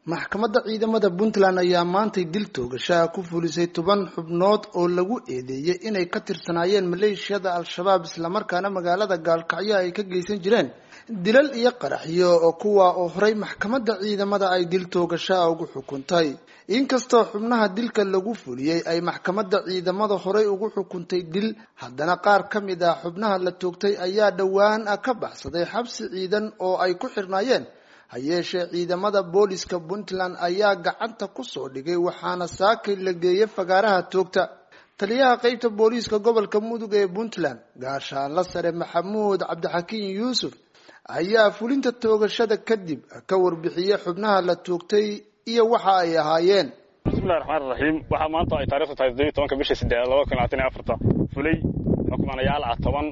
maxkamadda ciidamada puntland ayaa maantay dil toogashaha ku fulisay toban xubnood oo lagu eedeeyey inay ka tirsanaayeen maleeshiyada al-shabaab islamarkaana magaalada gaalkacyo ay ka geysan jireen dilal iyo qaraxyo oo kuwa oo horay maxkamadda ciidamada ay dil toogashaha ugu xukuntay inkastoo xubnaha dilka lagu fuliyey ay maxkamadda ciidamada horey ugu xukuntay dil haddana qaar ka mid ah xubnaha la toogtay ayaa dhowaan ka baxsaday xabsi ciidan oo ay ku xirnaayeen ha yeeshee ciidamada booliska puntland ayaa gacanta kusoo dhigay waxaana saakay la geeyay fagaaraha toogta taliyaha qeybta booliiska gobolka mudug ee puntland gaashaanla sare maxamuud cabdixakiin yuusuf ayaa fulinta toogashada kadib ka warbixiyey xubnaha la toogtay iyo waxa ay ahaayeen bismillahi raxmaan raxiim waxaa maanta ay taarikhdu tahay toddobiyi tobanka bisha siddeed laba kun labaatan iyo afarta fulay xukmanayaal ah toban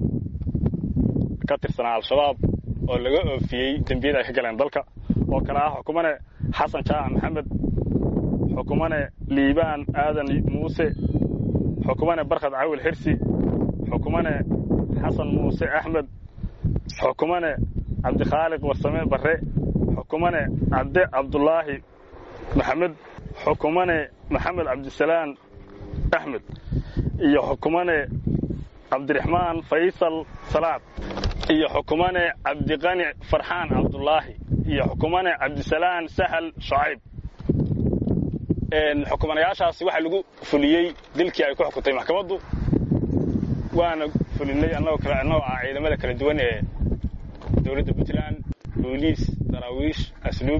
ka tirsanaa al-shabaab oo laga oofiyey dembiyada ay ka galeen dalka oo kale ah xukumane xasan jaaca maxamed xukumane liibaan aadan muuse xukumane barkhad cawil xirsi xukumane xasan muuse axmed xukumane cabdikhaaliq warsame barre xukumane cabde cabdulaahi maxamed xukumane maxamed cabdisalaan axmed iyo xukumane cabdiraxmaan faysal salaad iyo xukumane cabdiqani farxaan cabdulaahi iyo xukumane cabdisalaan sahal shacayb xukumanayaashaasi waxaa lagu fuliyey dilkii ay ku xukuntay maxkamaddu waana fulinay annagoo kale annagoo ah ciidamada kala duwan ee dowladda puntland booliis daraawiish asluub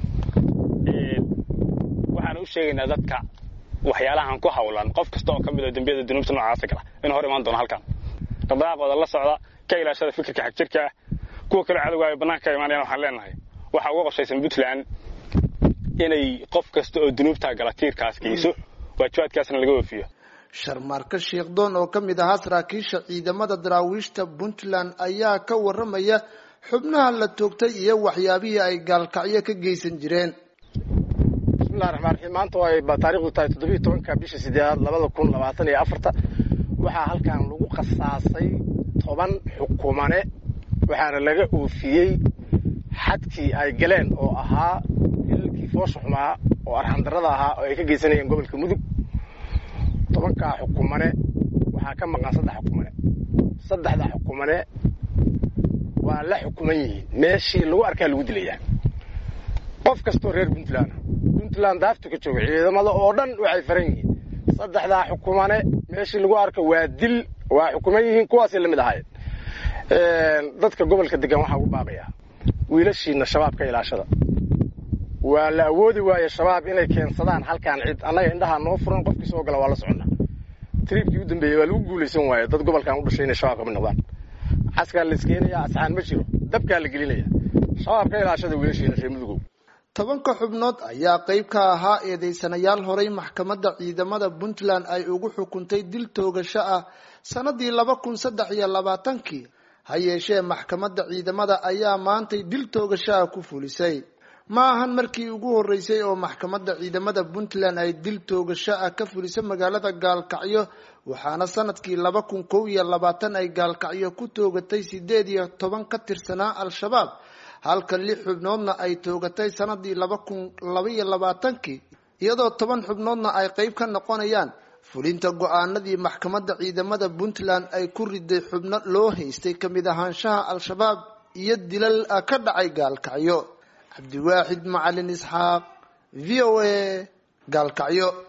waxaana u sheegaynaa dadka waxyaalahan ku hawlan qof kasta oo ka mid oo dembiyada dunuubta noocaasa gala in hor imaan doono halkan dhaqdhaqaaqooda la socda ka ilaashada fikirka xagjirka ah kuwa kale cadowga ay bannaanka ka imaanayaan waxaan leenahay waxaa uga qorshaysan puntland inay qof kasta oo dunuubtaa gala tiirkaas geyso waajibaadkaasna laga oofiyo sharmaarka sheekhdoon oo ka mid ahaa saraakiisha ciidamada daraawiishta puntland ayaa ka warramaya xubnaha la toogtay iyo waxyaabihii ay gaalkacyo ka geysan jireen bismillahi raxmaan raxiim maanta ay taarikhdu tahay toddobiyi tobanka bisha sideedaad labada kun labaatan iyo afarta waxaa halkan lagu khasaasay toban xukumane waxaana laga oofiyey xadkii ay galeen oo ahaa hilalkii foosha xumaa oo arxandarrada ahaa oo ay ka geysanayeen gobolka mudug tobankaa xukumane waxaa ka maqan saddex xukumane saddexda xukumane waa la xukuman yihiin meeshii lagu arkaa lagu dilayaa qof kastoo reer puntland puntland daaftu ka jooga ciidamada oo dhan waxay faran yihiin saddexdaa xukumane meeshii lagu arko waa dil waa xukuman yihiin kuwaasay la mid ahaayeen dadka gobolka degan waxaa ugu baaqayaa wiilashiina shabaab ka ilaashada waa la awoodi waaye shabaab inay keensadaan halkaan cid annaga indhahaa noo furan qofkii soo gala waa la soconnaa triibkii u dambeeyey waa lagu guulaysan waaye dad gobolkan u dhashay inay shabaab ka mid noqdaan caskaa la iskeenayaa asxaan ma jiro dabkaa la gelinaya shabaab ka ilaashada wiilashiina reer mudugow tobanka xubnood ayaa qeyb ka ahaa eedeysanayaal horay maxkamadda ciidamada puntland ay ugu xukuntay dil toogasho ah sanadii laba kun saddex iyo labaatankii ha yeeshee maxkamadda ciidamada ayaa maantay dil toogashaha ku fulisay ma ahan markii ugu horreysay oo maxkamadda ciidamada puntland ay dil toogasho ah ka fulisay magaalada gaalkacyo waxaana sanadkii laba kun kow iyo labaatan ay gaalkacyo ku toogatay sideed iyo toban ka tirsanaa al-shabaab halka lix xubnoodna ay toogatay sanadii laba kun labaiyo labaatankii iyadoo toban xubnoodna ay qeyb ka noqonayaan fulinta go-aanadii maxkamadda ciidamada puntland ay ku riday xubno loo haystay kamid ahaanshaha al-shabaab iyo dilal ka dhacay gaalkacyo cabdiwaaxid macalin isxaaq v o a gaalkacyo